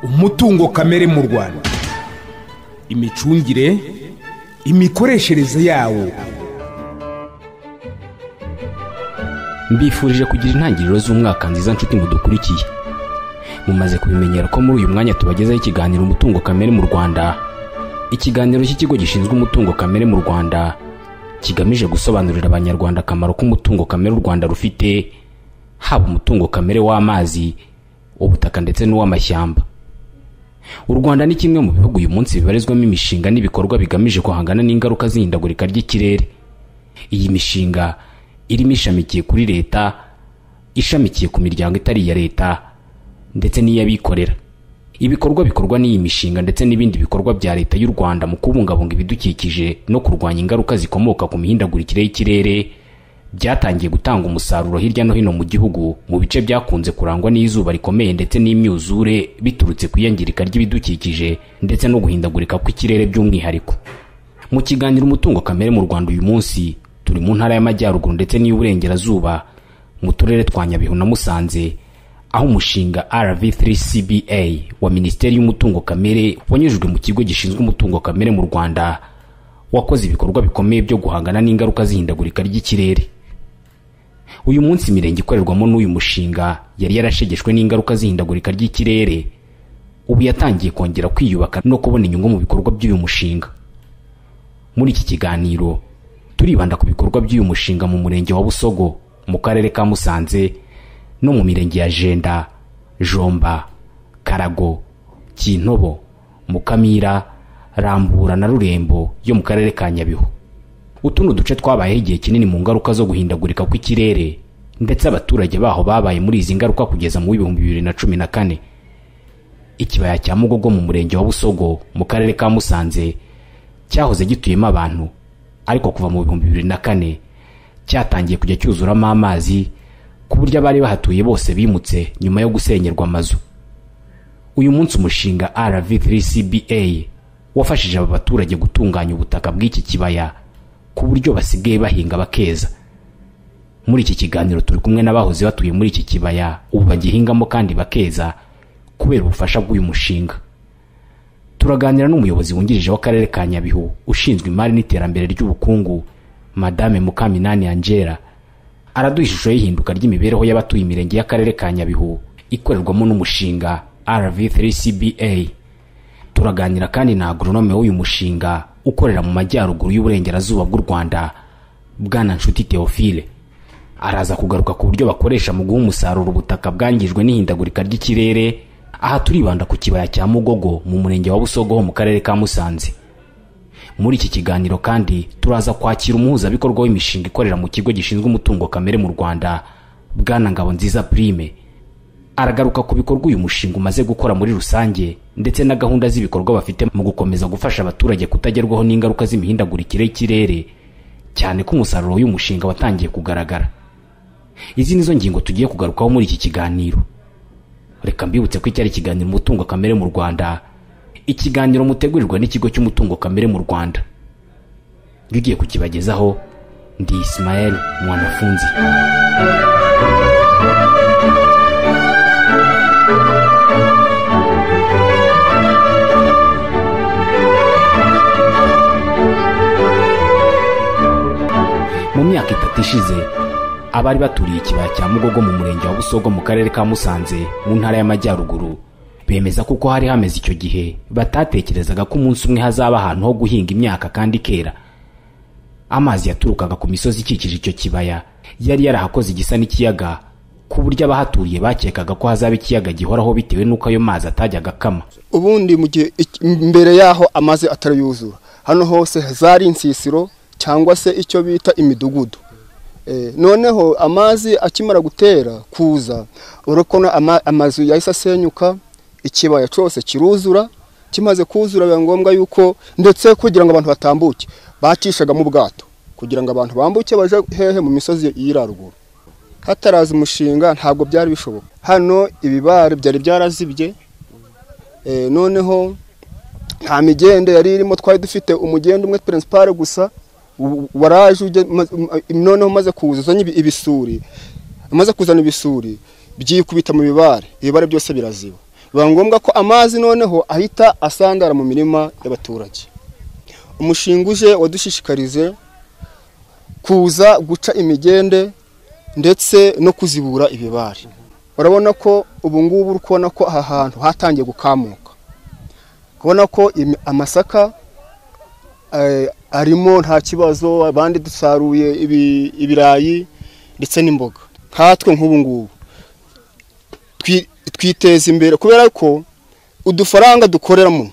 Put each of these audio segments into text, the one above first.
umutungo kamere mu rwanda imicungire imikoreshereze yawo mbifurije kugira intangiriro z'umwaka nziza nshuti mudukurikiye mumaze kubimenyera ko muri uyu mwanya tubagezaho ikiganiro umutungo kamere mu rwanda ikiganiro cy'ikigo gishinzwe umutungo kamere mu rwanda kigamije gusobanurira abanyarwanda akamaro k'umutungo kamere u rwanda rufite haba umutungo kamere w'amazi ubutaka ndetse n'uw'amashyamba u rwanda ni kimwe mu bihugu uyu munsi bibarizwamo imishinga n'ibikorwa bigamije guhangana n'ingaruka z'ihindagurika ry'ikirere iyi mishinga irimo ishamikiye kuri leta ishamikiye ku miryango itari iya leta ndetse n'iy'abikorera ibikorwa bikorwa n'iyi mishinga ndetse n'ibindi bikorwa bya leta y'u rwanda mu kubungabunga ibidukikije no kurwanya ingaruka zikomoka ku mihindagurikire y'ikirere byatangiye gutanga umusaruro hirya no hino mu gihugu mu bice byakunze kurangwa n'izuba rikomeye ndetse n'imyuzure biturutse ku iyangirika ry'ibidukikije ndetse no guhindagurika kw'ikirere by'umwihariko mu kiganiro umutungo kamere mu rwanda uyu munsi turi mu ntara y'amajyaruguru ndetse n'iy'uburengerazuba mu turere twa nyabihu na musanze aho umushinga rv3cba wa minisiteri y'umutungo kamere wanyujijwe mu kigo gishinzwe umutungo kamere mu rwanda wakoze ibikorwa bikomeye byo guhangana n'ingaruka z'ihindagurika ry'ikirere uyu munsi imirenge ikorerwamo n'uyu mushinga yari yarashegeshwe n'ingaruka z'ihindagurika ry'ikirere ubu yatangiye kongera kwiyubaka no kubona inyungu mu bikorwa by'uyu mushinga muri iki kiganiro turibanda ku bikorwa by'uyu mushinga mu murenge wa busogo mu karere ka musanze no mu mirenge ya jenda jomba karago kintobo mukamira rambura na rurembo yo mu karere ka nyabihu utu ni uduce twabayeho igihe kinini mu ngaruka zo guhindagurika kw'ikirere ndetse abaturage baho babaye muri izi ngaruka kugeza mu w'ibihumbi bibiri na cumi na kane ikibaya cya mugogo mu murenge wa busogo mu karere ka musanze cyahoze gituyemo abantu ariko kuva mu bihumbi bibiri na kane cyatangiye kujya cyuzuramo amazi ku buryo abari bahatuye bose bimutse nyuma yo gusenyerwa amazu uyu munsi umushinga rv3cba wafashije aba baturage gutunganya ubutaka bw'iki kibaya ku buryo basigaye bahinga bakeza muri iki kiganiro turi kumwe n'abahoze batuye muri iki kibaya ubu bagihingamo kandi bakeza kubera ubufasha bw'uyu mushinga turaganira n'umuyobozi wungirije w'akarere ka nyabihu ushinzwe imari n'iterambere ry'ubukungu madame mukaminani angela araduha ishusho y'ihinduka ry'imibereho y'abatuye imirenge y'akarere ka nyabihu ikorerwamo n'umushinga rv3cba turaganira kandi na agoronome w'uyu mushinga ukorera mu majyaruguru y'uburengerazuba bw'u rwanda bwana nshuti theophile araza kugaruka ku buryo bakoresha mu guha umusaruro ubutaka bwangijwe n'ihindagurika ry'ikirere aha turibanda ku kibaya cya mugogo mu murenge wa busogo ho mu karere ka musanze muri iki kiganiro kandi turaza kwakira umuhuzabikorwa w'imishinga ikorera mu kigo gishinzwe umutungo kamere mu rwanda bwana ngabo nziza prime aragaruka ku bikorwa uyu mushinga umaze gukora muri rusange ndetse na gahunda z'ibikorwa bafite mu gukomeza gufasha abaturage kutagerwaho n'ingaruka z'imihindagurikire y'ikirere cyane ko umusaruro w'umushinga watangiye kugaragara izi nizo ngingo tugiye kugarukaho muri iki kiganiro reka mbibutse ko iki ari ikiganiro umutungo kamere mu rwanda ikiganiro mutegurirwa n'ikigo cy'umutungo kamere mu rwanda iyo ugiye kukibagezaho ndi ismael mwanafunzi mu myaka itatu ishize abari baturiye ikibaya cya mugogo mu murenge wa busogo mu karere ka musanze mu ntara y'amajyaruguru bemeza kuko hari hameze icyo gihe batatekerezaga ko umunsi umwe hazaba ahantu ho guhinga imyaka kandi ikera amazi yaturukaga ku misozi ikikije icyo kibaya yari yarahakoze igisa n'ikiyaga ku buryo abahaturiye bakekaga ko hazaba ikiyaga gihoraho bitewe n'uko ayo mazi atajyaga akama ubundi mu gihe mbere y'aho amazi atarayuzura hano hose zari insisiro cyangwa se icyo bita imidugudu noneho amazi akimara gutera kuza urabona amazu yahise asenyuka ikibaya cyose kiruzura kimaze kuzura biba ngombwa yuko ndetse kugira ngo abantu batambuke bacishaga mu bwato kugira ngo abantu bambuke baje hehe mu misozi y'iraruguru hataraza umushinga ntabwo byari bishoboka hano ibibare byari byarazibye eh, noneho nta migende yari irimo twari dufite umugende umwe principal gusa u- waraje ujya- ma- ma- noneho umaze kuza uzanye ibi- ibisuri amaze kuzana ibisuri byikubita mu bibare ibibare byose biraziba biba ngombwa ko amazi noneho ahita asandara mu mirima y'abaturage umushinga uje wadushishikarize kuza guca imigende ndetse no kuzibura ibibari urabona ko ubu ngubu uri kubona ko aha hantu hatangiye gukamuka kubona ko imi- amasaka eh, arimo nta kibazo abandi dusaruye ibi- ibirayi ndetse n'imboga nkatwe nk'ubu ngubu twi- twiteza imbere kubera ko udufaranga dukoreramo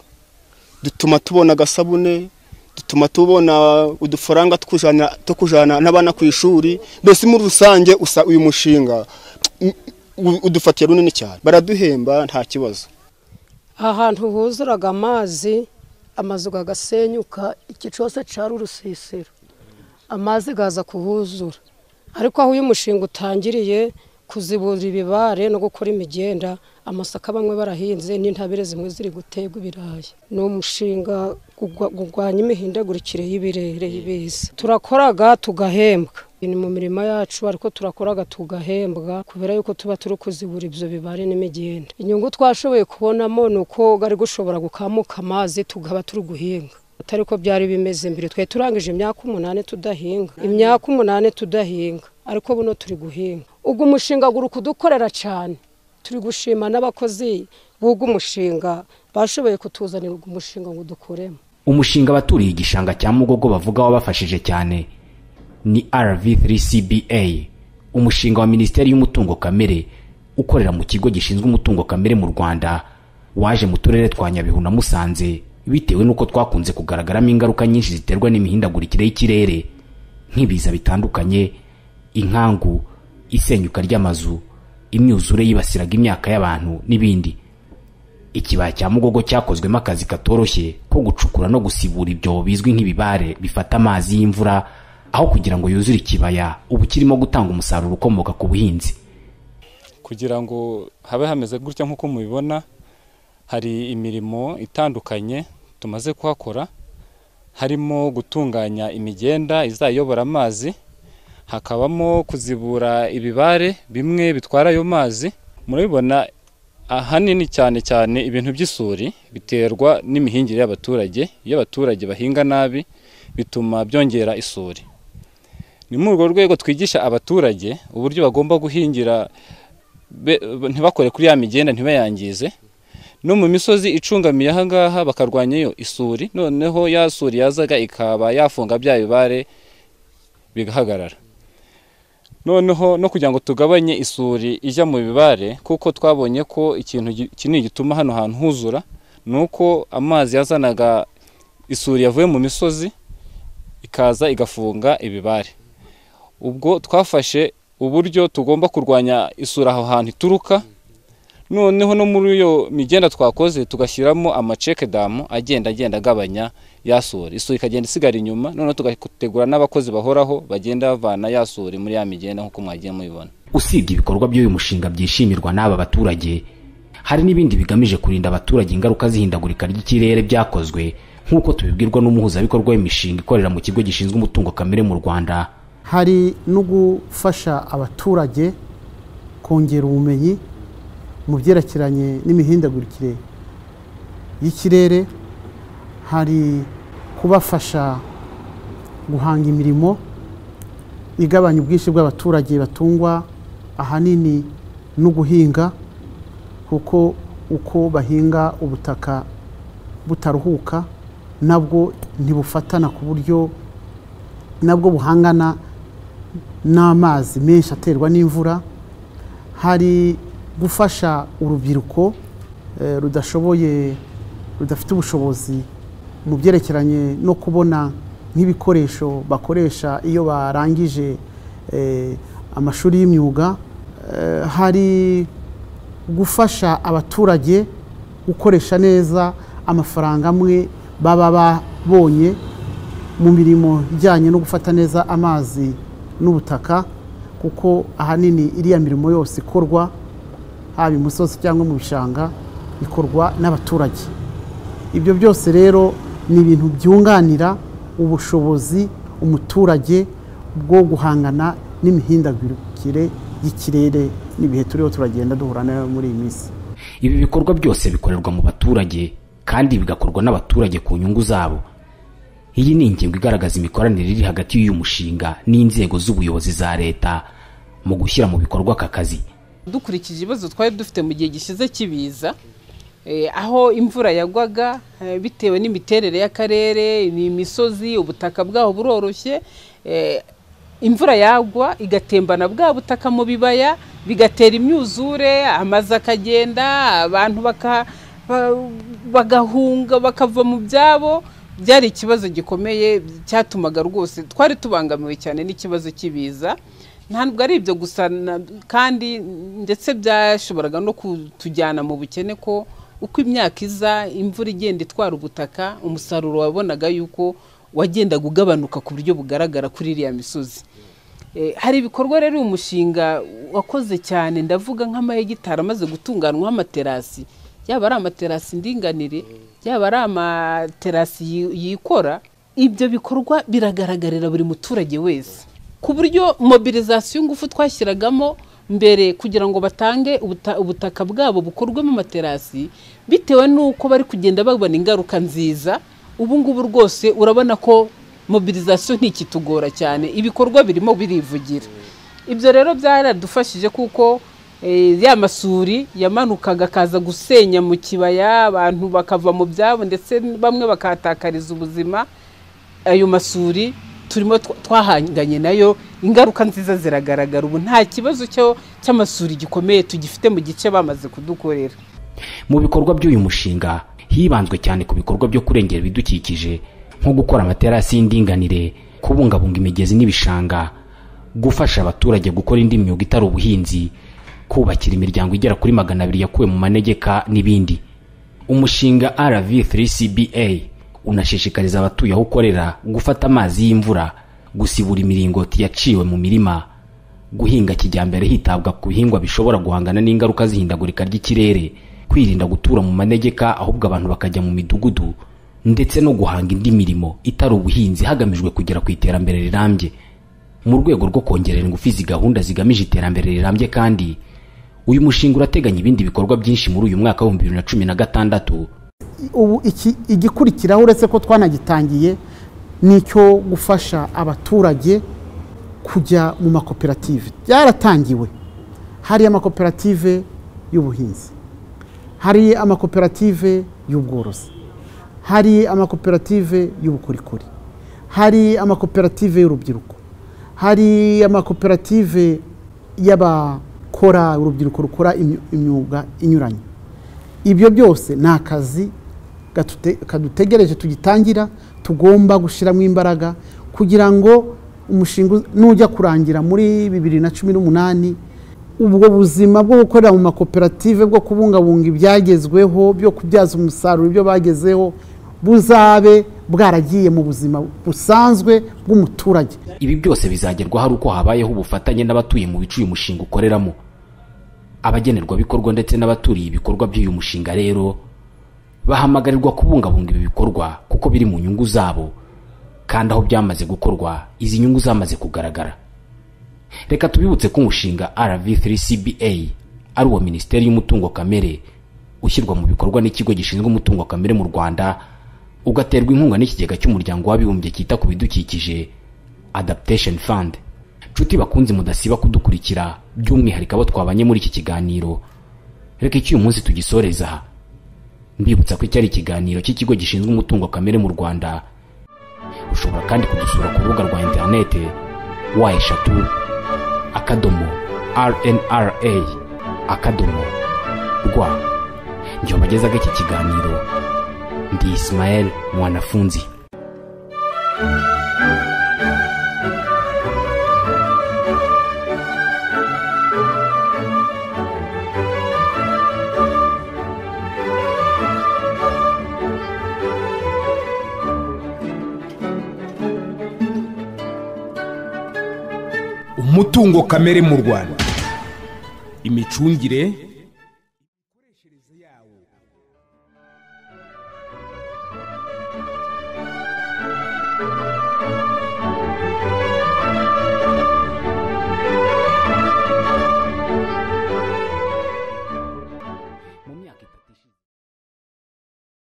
dutuma tubona agasabune dutuma tubona udufaranga tw'ukujana- two kujyana n'abana ku ishuri mbese muri rusange usa uyu mushinga mm, u- udufatiye runini cyane baraduhemba nta kibazo ahantu huzuraga amazi amazu agasenyuka iki cyose cyari urusisiro amazi gaza kuhuzura ariko aho uyu mushinga utangiriye kuzibura ibibare no gukora imigenda amasaka bamwe barahinze n'intabire zimwe ziri guterwa ibirayi ni umushinga gugwa- gurwanya imihindagurikire y'ibirere y'ibiza turakoraga tugahembwa ni mu mirima yacu ariko turakoraga tugahembwa kubera yuko tuba turi kuzibura ibyo bibare n'imigenda inyungu twashoboye kubonamo ni uko ari gushobora gukamuka amazi tugaba turi guhinga atari ko byari bimeze mbere twari turangije imyaka umunani tudahinga imyaka umunani tudahinga ariko buno turi guhinga ubwo umushinga guri kudukorera cyane turi gushima n'abakozi b'uwo mushinga bashoboye kutuzanira uwo mushinga ngo dukoremo umushinga abaturiye igishanga cya mugogo bavuga wabafashije cyane ni rv3cba umushinga wa minisiteri y'umutungo kamere ukorera mu kigo gishinzwe umutungo kamere mu rwanda waje mu turere twa nyabihu na musanze bitewe n'uko twakunze kugaragaramo ingaruka nyinshi ziterwa n'imihindagurikire y'ikirere nk'ibiza bitandukanye inkangu isenyuka ry'amazu imyuzure yibasiraga imyaka y'abantu n'ibindi ikibaya cya mugogo cyakozwemo akazi katoroshye ko gucukura no gusibura ibyobo bizwi nk'ibibare bifata amazi y'imvura aho kugira ngo yuzure ikibaya ubu kirimo gutanga umusaruro ukomoka ku buhinzi kugira ngo habe hameze gutya nk'uko mubibona hari imirimo itandukanye tumaze kuhakora harimo gutunganya imigenda izayobora amazi hakabamo kuzibura ibibare bimwe bitwara ayo mazi murabibona ahanini cyane cyane ibintu by'isuri biterwa n'imihingire y'abaturage iyo abaturage bahinga nabi bituma byongera isuri ni muri urwo rwego twigisha abaturage uburyo bagomba guhingira be- ntibakore kuri ya migenda ntibayangize no mu misozi icungamiye aha ngaha bakarwanyayo isuri noneho ya suri yazaga ikaba yafunga bya bibare bigahagarara noneho no kugira ngo tugabanye isuri ijya mu bibare kuko twabonye ko ikintu gi- kinini gituma hano hantu huzura ni uko amazi yazanaga isuri yavuye mu misozi ikaza igafunga ibibare ubwo twafashe uburyo tugomba kurwanya isura aho hantu ituruka noneho no muri iyo migenda twakoze tugashyiramo amaceke damu agenda agenda agabanya ya suri isuri ikagenda isigara inyuma noneho tugategura n'abakozi bahoraho bagenda bavana ya suri muri ya migenda nk'uko mwagiye mubibona usibye ibikorwa by'uyu mushinga byishimirwa n'aba baturage hari n'ibindi bigamije kurinda abaturage ingaruka z'ihindagurika ry'ikirere byakozwe nk'uko tubibwirwa n'umuhuzabikorwa w'imishinga ikorera mu kigo gishinzwe umutungo kamere mu rwanda hari no gufasha abaturage kongera ubumenyi mu byerekeranye n'imihindagurikire y'ikirere hari kubafasha guhanga imirimo igabanya ubwinshi bw'abaturage batungwa ahanini no guhinga kuko uko bahinga ubutaka butaruhuka nabwo ntibufatana ku buryo nabwo buhangana n'amazi menshi aterwa n'imvura hari gufasha urubyiruko eh, rudashoboye rudafite ubushobozi mu byerekeranye no kubona nk'ibikoresho bakoresha iyo barangije eh, amashuri y'imyuga Eh, hari gufasha abaturage gukoresha neza amafaranga amwe baba babonye mu mirimo ijyanye no gufata neza amazi n'ubutaka kuko ahanini iriya mirimo yose ikorwa haba imusozi cyangwa mu bishanga ikorwa n'abaturage ibyo byose rero ni ibintu byunganira ubushobozi umuturage bwo guhangana n'imihindagurikire y'ikirere n'ibihe turiho turagenda duhura nayo muri iyi minsi ibi bikorwa byose bikorerwa mu baturage kandi bigakorwa n'abaturage ku nyungu zabo iyi ni ingingo igaragaza imikoranire iri hagati y'uyu mushinga n'inzego z'ubuyobozi za leta mu gushyira mu bikorwa aka kazi dukurikije ibibazo twari dufite mu gihe gishize kibiza aho imvura yagwaga bitewe n'imiterere y'akarere ni imisozi ubutaka bwaho buroroshye imvura yagwa igatembana bwa butaka mu bibaya bigatera imyuzure amazu akagenda abantu bagahunga bakava mu byabo byari ikibazo gikomeye cyatumaga rwose twari tubangamiwe cyane n'ikibazo cy'ibiza ntabwo ari ibyo gusa kandi ndetse byashoboraga no kutujyana mu bukene ko uko imyaka iza imvura igenda itwara ubutaka umusaruro wabonaga yuko wagendaga ugabanuka ku buryo bugaragara kuri iriya misozi hari ibikorwa rero uyu mushinga wakoze cyane ndavuga nk'amahegitari amaze gutunganywa amaterasi yaba ari amaterasi ndinganire yaba ari amaterasi yikora ibyo bikorwa biragaragarira buri muturage wese ku buryo mobilizasiyo ngufu twashyiragamo mbere kugira ngo batange ubutaka bwabo bukorwemo amaterasi bitewe n'uko bari kugenda babona ingaruka nziza ubu ngubu rwose urabona ko mobilizasiyo ntikitugora cyane ibikorwa birimo birivugira ibyo rero byaradufashije kuko ya masuri yamanukaga akaza gusenya mu kibaya abantu bakava mu byabo ndetse bamwe bakahatakariza ubuzima ayo masuri turimo twahanganye nayo ingaruka nziza ziragaragara ubu nta kibazo cy'amasuri gikomeye tugifite mu gice bamaze kudukorera mu bikorwa by'uyu mushinga hibanzwe cyane ku bikorwa byo kurengera ibidukikije nko gukora amaterasi y'indinganire kubungabunga imigezi n'ibishanga gufasha abaturage gukora indi myuga itari ubuhinzi kubakira imiryango igera kuri magana abiri yakuwe mu manegeka n'ibindi umushinga rv3cba unashishikariza abatuye aho ukorera gufata amazi y'imvura gusibura imiringoti yaciwe mu mirima guhinga kijyambere hitabwa ku bihingwa bishobora guhangana n'ingaruka z'ihindagurika ry'ikirere kwirinda gutura mu manegeka ahubwo abantu bakajya mu midugudu ndetse no guhanga indi mirimo itari ubuhinzi hagamijwe kugera ku iterambere rirambye mu rwego rwo kongerera ingufu izi gahunda zigamije iterambere rirambye kandi uyu mushinga urateganya ibindi bikorwa byinshi muri uyu mwaka w'ibihumbi bibiri na cumi na gatandatu ubu iki- igikurikiraho uretse ko twanagitangiye ni icyo gufasha abaturage kujya mu makoperative byaratangiwe hari amakoperative y'ubuhinzi hari amakoperative y'ubworozi hari amakoperative y'ubukorikori hari amakoperative y'urubyiruko hari amakoperative y'abakora urubyiruko rukora imyu- imyuga inyuranye ibyo byose ni akazi gatute- kadutegereje tugitangira tugomba gushyiramo imbaraga kugira ngo umushinga uz- nujya kurangira muri bibiri na cumi n'umunani ubwo buzima bwo gukorera mu makoperative bwo kubungabunga ibyagezweho byo kubyaza umusaruro ibyo bagezeho buzabe bwaragiye mu buzima busanzwe bw'umuturage ibi byose bizagerwaho ari uko habayeho ubufatanye n'abatuye mu bice uyu mushinga ukoreramo abagenerwabikorwa ndetse n'abaturiye ibikorwa by'uyu mushinga rero bahamagarirwa kubungabunga ibi bikorwa kuko biri mu nyungu zabo kandi aho byamaze gukorwa izi nyungu zamaze kugaragara reka tubibutse ko umushinga rv3cba ari uwa minisiteri y'umutungo kamere ushyirwa mu bikorwa n'ikigo gishinzwe umutungo kamere mu rwanda ugaterwa inkunga n'ikigega cy'umuryango w'abibumbye cyita ku bidukikije adaptation fund nshuti bakunzi mudasiba kudukurikira by'umwihariko abo twabanye muri iki kiganiro reka icy'uyu munsi tugisoreza aha mbibutsa ko icyari ikiganiro cy'ikigo gishinzwe umutungo kamere mu rwanda ushobora kandi kudusura ku rubuga rwa interinete wa eshatu akadomo rnra akadomo rwa njye wabagezaga iki kiganiro ndi isimayeli mwanafunzi umutungo kamere mu rwanda imicungire